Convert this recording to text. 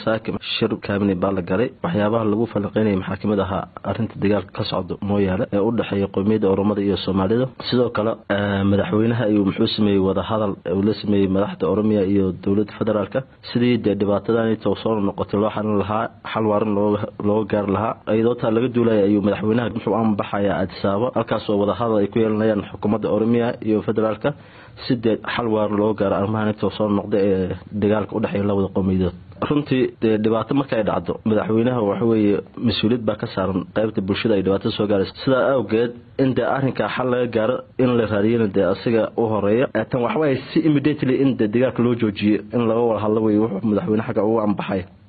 saaki shir kaabine baa la galay waxyaabaha lagu falanqeynaya maxaa kamid ahaa arinta dagaalka ka socdo mooyaale ee u dhexeeya qowmiyadda oromada iyo soomaalida sidoo kale madaxweynaha ayuu muxuu sameeyey wadahadal uu la sameeyey madaxda oromiya iyo dowladda federaalka sidii dee dhibaatadaanita soo noqotay loo xalin lahaa xal waaran looga gaari lahaa iyadoo taa laga duulaya ayuu madaxweynaha muxuu anbaxaya adisaabo halkaasoo wadahadal ay ku yeelanayaan xukuumadda oromiya iyo federaalka si dee xal waaran looga gaaro arrimahan inta soo noqda ee dagaalka udhexeeya labada qowmiyadood runtii dee dhibaato marka ay dhacdo madaxweynaha waxaweeye mas-uuliyad baa ka saaran qaybta bulshada ay dhibaatada soo gaaraysa sidaa awgeed in dee arrinkaa xal laga gaaro in la raadiyana dee asiga u horeeya tan waxawaye si immediately in dee dagaalka loo joojiyo in laga wada hadlo wey wuxuu madaxweyne xagga ugu anbaxay